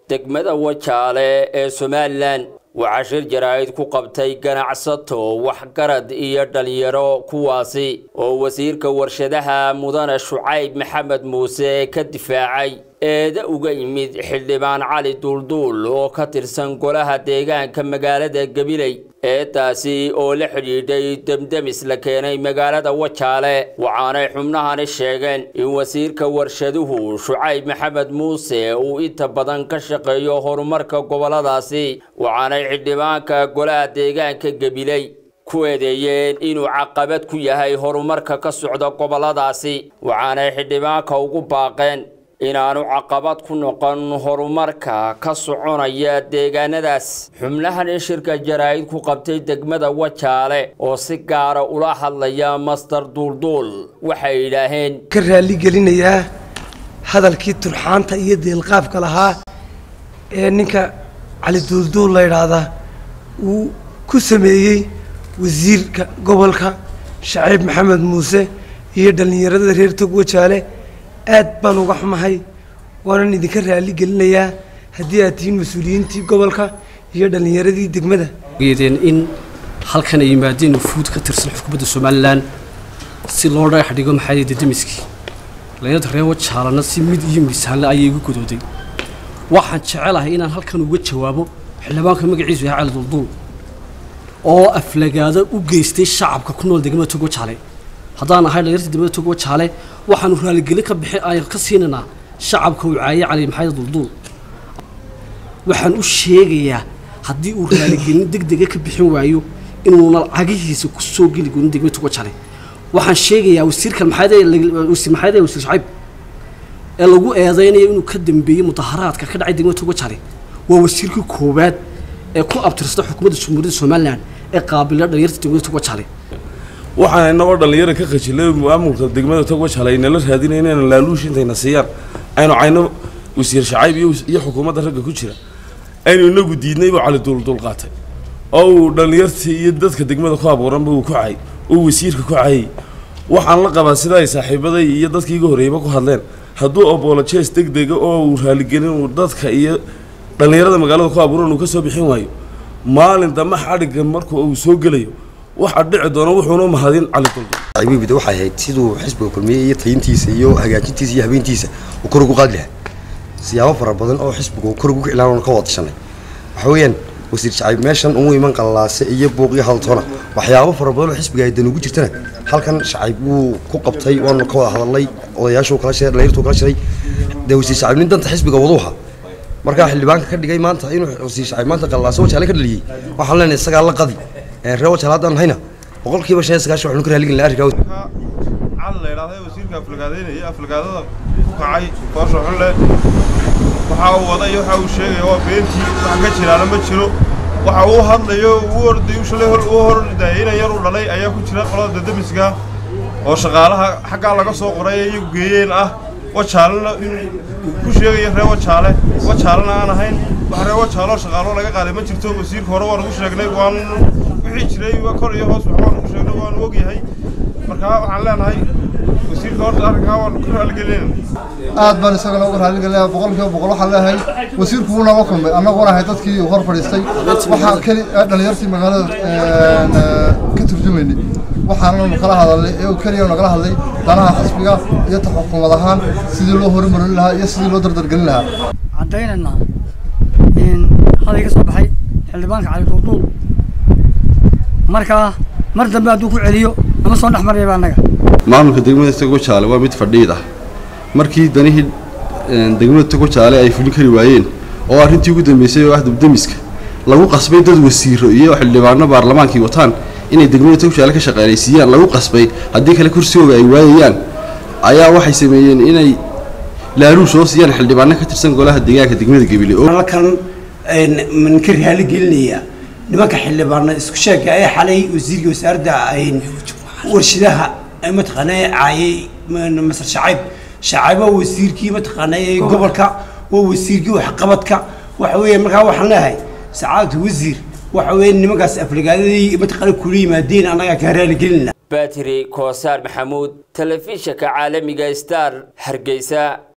degmada wajaale ee somalilan waxaa shir jaraa'id ku qabtay ganacsato waxgarad iyo dhalinyaro kuwaasi oo wasiirka warshadaha mudane shucayb maxamed muuse ka difaacay eeda uga yimid xildhibaan cali duulduul oo ka tirsan golaha deegaanka magaalada gabiley eedaasi oo la xidhiidhay demdemis la keenay magaalada wajaale waxaanay xubnahani sheegeen in wasiirka warshaduhu shucayb maxamed muuse uu inta badan ka shaqeeyo horumarka goboladaasi waxaanay xildhibaanka golaha deegaanka gabiley ku eedeeyeen inuu caqabad ku yahay horumarka ka socda goboladaasi waxaanay xildhibaanka ugu baaqeen inaanu caqabad ku noqon horumarka ka soconaya deegaanadaas xubnahani shirka jaraa'id ku qabtay degmada wajaale oo si gaara ula hadlaya master duulduul waxay yidhaaheen ka raaligelinayaa hadalkii turxaanta iyo deelqaafka lahaa ee ninka cali duulduul la yidhaahdaa uu ku sameeyey wasiirka gobolka shaciib maxamed muuse iyo dhallinyarada reer tog wajaale aad baan uga xumahay waanan idinka raali gelinayaa haddii aad tihiin mas-uuliyiintii gobolka iyo dhallinyaradii degmada geedeen in halkan ay yimaadeen wufuud ka tirsan xukuumadda somalilan si loo dhagax dhigo maxaa dedemiskii layada reer wajaalana si mid iyo miisaanle ayay igu godooday waxaan jecelahay inaan halkan uga jawaabo xildhibaanka magaciisu yahay cali dulduul oo aflagaado u geystay shacabka ku nool degmada tog wajaale haddaan ahay dhalinyarta degmada tog wajaale waxaanu raaligelin ka bixi ay ka siinaynaa shacabka uu caayay cali maxamed dulduul waxaan u sheegayaa haddii uu raaligelin deg dega ka bixin waayo inuuna cagihiisa ku soo geli goonin degmada tog wajaale waxaan sheegayaa wasiirkan maxamed maxamed wasiir shacayb ee lagu eedeynayo inuu ka dambeeyey mudaharaadka ka dhacay degmada tog wajaale waa wasiirkii koowaad ee ku abtirsada xukuumadda jamhuuriyadda somalilan ee qaabila dhalinyarta degmada tog wajaale waxaan inagoo dhallinyara ka khajilay maamulka degmada tog wajaale aynala raadinay inayna laaluush intayna siiyaan aynu cayno wasiir shacayb iyo xukuumadda ragga ku jira aynu inagu diidnay buu cali duulduul qaatay oo uu dhallinyartii iyo dadka degmada ku abuuranba uu ku cayay uu wasiirka ku cayay waxaan la qabaa sida ay saaxiibaday iyo dadkii iga horreeyba ku hadleen hadduu obolojes deg dega oo uu raaligelin uu dadka iyo dhallinyarada magaalada ku abuuran uu ka soo bixin waayo maalin dambe xadhigga marka uu soo gelayo waxaa dhici doona wuxuuna mahadin cali duldul cibiibida waxay ahayd siduu xisbiga kulmiyey iyo tayintiisa iyo hagaajintiisa iyo habeentiisa uu kor ugu qaadi lahaa siyaabo fara badan oo xisbigu kor ugu kiclaan ka wada tashanay waxa weeyaan wasiir shacayb meeshan umu iman qallaase iyo buuqyo haltoona waxyaabo fara badan oo xisbiga ay dan ugu jirtana halkan shacayb wuu ku qabtay waanu ka wada hadalnay odayaashuu kala shiray dhalinyartuu kala shiray dee wasiir shacayb nin danta xisbiga waduuha markaa xildhibaanka ka dhigay maanta inuu wasiir shacayb maanta qallaase wajaale ka dhaliyey waxaan leenahay isagaa la qadi reer wajaale haddaan hayna boqolkiiba shan iyo sagaashan waxaanu ka raaligin lahaa arrinkaa cali la yidhaahday wasiirka aflagaadeynaya aflagaadada ku kacay koosha xunle waxa uu waday waxa uu sheegaya waa beentii wax ka jiraana ma jiro waxa uu hadlayo uu orday shalay hor uu hordayay inan yar u dhalay ayaa ku jira qolada dadamiska oo shaqaalaha xaggaa laga soo qoray iyagu geeyeen ah wajaalena inuu ku sheegaya reer wajaale wajaalena aan ahayn wax reer wajaaloo shaqaaloo laga qaaday ma jirto wasiirka hore waan ugu sheegnay waan wixii jiray kor iyo hoos wax waan ugu sheegnay waan ogyahay markaa waxaan leenahay wasiirka horta arrinkaa waan ku raaligelinayna aad baan isagana uga raaligelinaya boqolkiiba boqol waxaan leeyahay wasiirku wuu naga kulmay annaguna ahay dadkii uu hor fadhiistay waxaa keli dhalinyartii magaalada ka turjumaynay waxaananu kala hadalnay ee keliya nagala hadlay danaha xisbiga iyo ta xukuumad ahaan sidii loo horumarin lahaa iyo sidii loo dardargelin lahaa caddaynayna in haday ka soo baxay xildhibaanka cali duulduul markaa mar dambe hadduu ku celiyo nama soo dhex marayaba annaga maamulka degmada togojaale waa mid fadhiid ah markii danihii degmada togojaale ay fulin kari waayeen oo arrintii ugu dambeysay oo ah dubdemiska lagu qasbay dad wasiiro iyo xildhibaano baarlamaankii wataan inay degmada togojaale ka shaqaaleysiiyaan lagu qasbay haddii kale kursigooga ay waayayaan ayaa waxay sameeyeen inay laaluush oo siiyaan xildhibaano ka tirsan golaha deegaanka degmada gebile halkan ka raali gelinayaa nimanka xildhibaano isku sheega ee xalay wasiirka wasaaradda warshadaha mataqaana caayay masar shacayb shacayb waa wasiirkii mataqaana gobolka waa wasiirkii waxqabadka waxa weeye markaa waxaan leeyahay sacaadatu wasiir waxa weeye nimankaas aflagaadadii mataqaana kula yimaadeen annagaa kaa raali gelinna batri koosaar maxamuud telefishinka caalamiga star hargeysa